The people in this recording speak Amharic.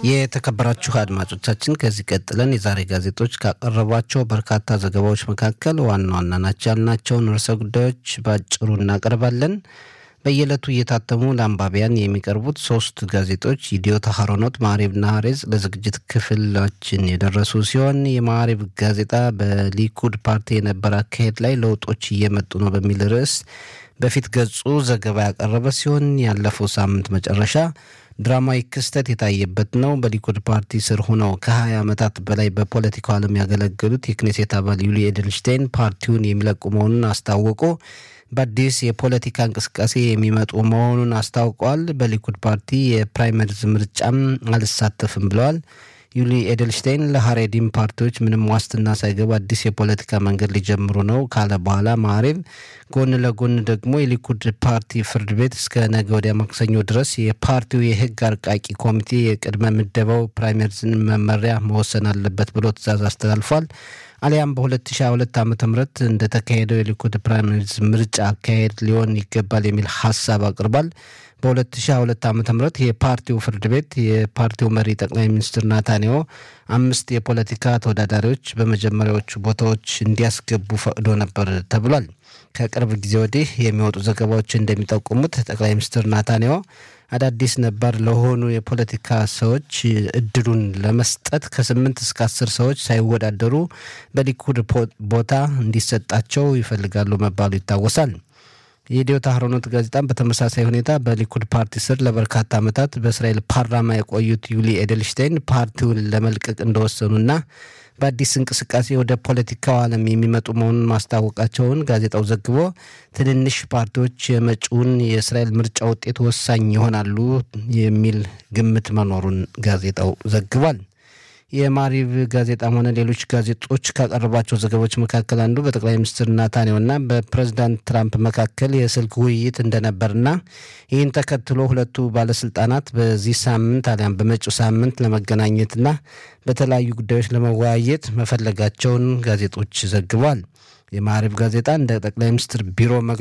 የተከበራችሁ አድማጮቻችን ከዚህ ቀጥለን የዛሬ ጋዜጦች ካቀረቧቸው በርካታ ዘገባዎች መካከል ዋና ዋና ናቸው ያልናቸውን ርዕሰ ጉዳዮች በአጭሩ እናቀርባለን። በየዕለቱ እየታተሙ ለአንባቢያን የሚቀርቡት ሶስት ጋዜጦች ኢዲዮት፣ ሀሮኖት፣ ማዕሬብና ሀሬዝ ለዝግጅት ክፍላችን የደረሱ ሲሆን የማዕሬብ ጋዜጣ በሊኩድ ፓርቲ የነበረ አካሄድ ላይ ለውጦች እየመጡ ነው በሚል ርዕስ በፊት ገጹ ዘገባ ያቀረበ ሲሆን ያለፈው ሳምንት መጨረሻ ድራማዊ ክስተት የታየበት ነው። በሊኩድ ፓርቲ ስር ሆነው ከ20 ዓመታት በላይ በፖለቲካው ዓለም ያገለገሉት የክኔሴት አባል ዩሊ ኤድልሽቴይን ፓርቲውን የሚለቁ መሆኑን አስታወቁ። በአዲስ የፖለቲካ እንቅስቃሴ የሚመጡ መሆኑን አስታውቀዋል። በሊኩድ ፓርቲ የፕራይመሪዝ ምርጫም አልሳተፍም ብለዋል። ዩሊ ኤድልሽቴይን ለሀሬዲም ፓርቲዎች ምንም ዋስትና ሳይገባ አዲስ የፖለቲካ መንገድ ሊጀምሩ ነው ካለ በኋላ ማዕሬብ ጎን ለጎን ደግሞ የሊኩድ ፓርቲ ፍርድ ቤት እስከ ነገ ወዲያ ማክሰኞ ድረስ የፓርቲው የሕግ አርቃቂ ኮሚቴ የቅድመ ምደባው ፕራይመሪዝን መመሪያ መወሰን አለበት ብሎ ትዕዛዝ አስተላልፏል። አሊያም በ2022 ዓ ም እንደተካሄደው የሊኩድ ፕራይመሪዝ ምርጫ አካሄድ ሊሆን ይገባል የሚል ሀሳብ አቅርቧል። በ2022 ዓ ም የፓርቲው ፍርድ ቤት የፓርቲው መሪ ጠቅላይ ሚኒስትር ናታንያሁ አምስት የፖለቲካ ተወዳዳሪዎች በመጀመሪያዎቹ ቦታዎች እንዲያስገቡ ፈቅዶ ነበር ተብሏል። ከቅርብ ጊዜ ወዲህ የሚወጡ ዘገባዎች እንደሚጠቁሙት ጠቅላይ ሚኒስትር ናታንያሁ አዳዲስ ነባር ለሆኑ የፖለቲካ ሰዎች እድሉን ለመስጠት ከስምንት እስከ አስር ሰዎች ሳይወዳደሩ በሊኩድ ቦታ እንዲሰጣቸው ይፈልጋሉ መባሉ ይታወሳል። የኢዲዮት አህሮኖት ጋዜጣም በተመሳሳይ ሁኔታ በሊኩድ ፓርቲ ስር ለበርካታ ዓመታት በእስራኤል ፓርላማ የቆዩት ዩሊ ኤድልሽቴይን ፓርቲውን ለመልቀቅ እንደወሰኑና በአዲስ እንቅስቃሴ ወደ ፖለቲካው ዓለም የሚመጡ መሆኑን ማስታወቃቸውን ጋዜጣው ዘግቦ ትንንሽ ፓርቲዎች የመጪውን የእስራኤል ምርጫ ውጤት ወሳኝ ይሆናሉ የሚል ግምት መኖሩን ጋዜጣው ዘግቧል። የማሪቭ ጋዜጣም ሆነ ሌሎች ጋዜጦች ካቀረቧቸው ዘገባዎች መካከል አንዱ በጠቅላይ ሚኒስትር ናታንያሁና በፕሬዚዳንት ትራምፕ መካከል የስልክ ውይይት እንደነበርና ይህን ተከትሎ ሁለቱ ባለስልጣናት በዚህ ሳምንት አሊያም በመጪው ሳምንት ለመገናኘትና በተለያዩ ጉዳዮች ለመወያየት መፈለጋቸውን ጋዜጦች ዘግቧል። የማሪቭ ጋዜጣ እንደ ጠቅላይ ሚኒስትር ቢሮ